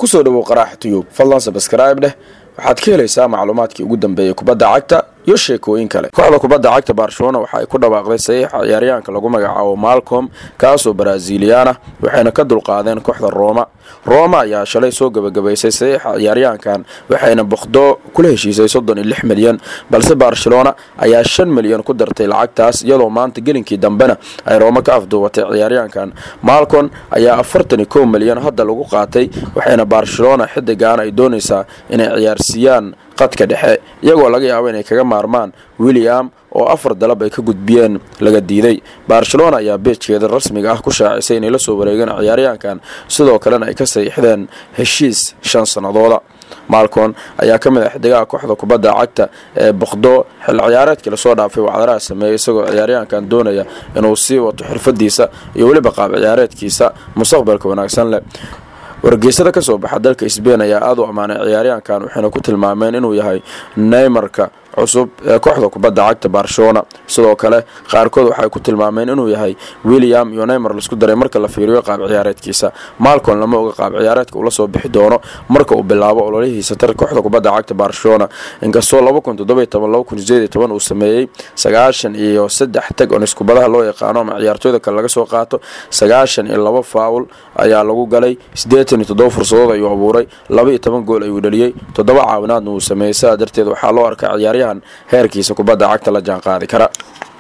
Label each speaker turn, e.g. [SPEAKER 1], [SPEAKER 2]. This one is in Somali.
[SPEAKER 1] kusoo dhawow qaraaxa tiyub fadlan sabskrayb dheh waxaad ka helaysaa macluumaadkii ugu dambeeyey kubadda cagta iyo sheekooyin kale kooxda kubadda cagta barcelona waxa ay ku dhawaaqday saxiixa ciyaaryahanka lagu magacaabo malcom kaasoo baraaziliyan ah waxayna ka dulqaadeen kooxda rooma rooma ayaa shalay soo gebagabaysay saxiixa ciyaaryahankan waxayna boqdo kula heshiisay soddon iyo lix milyan balse barcelona ayaa shan milyan ku dartay lacagtaas iyadoo maanta gelinkii dambena ay rooma ka afduubatay ciyaaryahankan malcon ayaa afartan iyo kow milyan hadda lagu qaatay waxayna barcelona xidigan ay doonaysaa inay ciyaarsiiyaan qadka dhexe iyagoo laga yaabo inay kaga maarmaan william oo afar dalab ay ka gudbiyeen laga diiday barcelona ayaa beejkeeda rasmiga ah ku shaacisay inay la soo wareegeen ciyaaryahankan sidoo kalena ay ka saxiixdeen heshiis shan sannadooda malcon ayaa ka mid ah xidigaha kooxda kubadda cagta ee boqdo xil ciyaareedkii lasoo dhaafay wacdaraha sameeyey isagoo ciyaaryahankan doonaya inuu sii wato xirfadiisa iyo weliba qaab ciyaareedkiisa mustaqbalka wanaagsan leh wargeysada ka soo baxa dalka sbain ayaa aada u ammaanay ciyaaryahankan waxayna ku tilmaameen inuu yahay neymarka cusub ee kooxda kubadda cagta barcelona sidoo kale qaarkood waxay ku tilmaameen inuu yahay william iyo neymar laisku daray marka la fiiriyo qaab ciyaareedkiisa malcon lama oga qaab ciyaareedka uu la soo bixi doono marka uu bilaabo ololihiisa tar kooxda kubadda cagta barcelona inkastoo uu sameeyey sagaashan iyo saddex tag on iskubadaha loo yaqaano ama ciyaartooyda kale laga soo qaato sagaashan iyo laba faawul ayaa lagu galay siddeetan iyo toddoba fursadood ayuu abuuray laba iyo toban gool ayuu dhaliyey toddoba caawinaadna uu sameeyey sidaa darteed waxaa loo arkaa ciyaaryahan heerkiisa kubadda cagta la jaan qaadi kara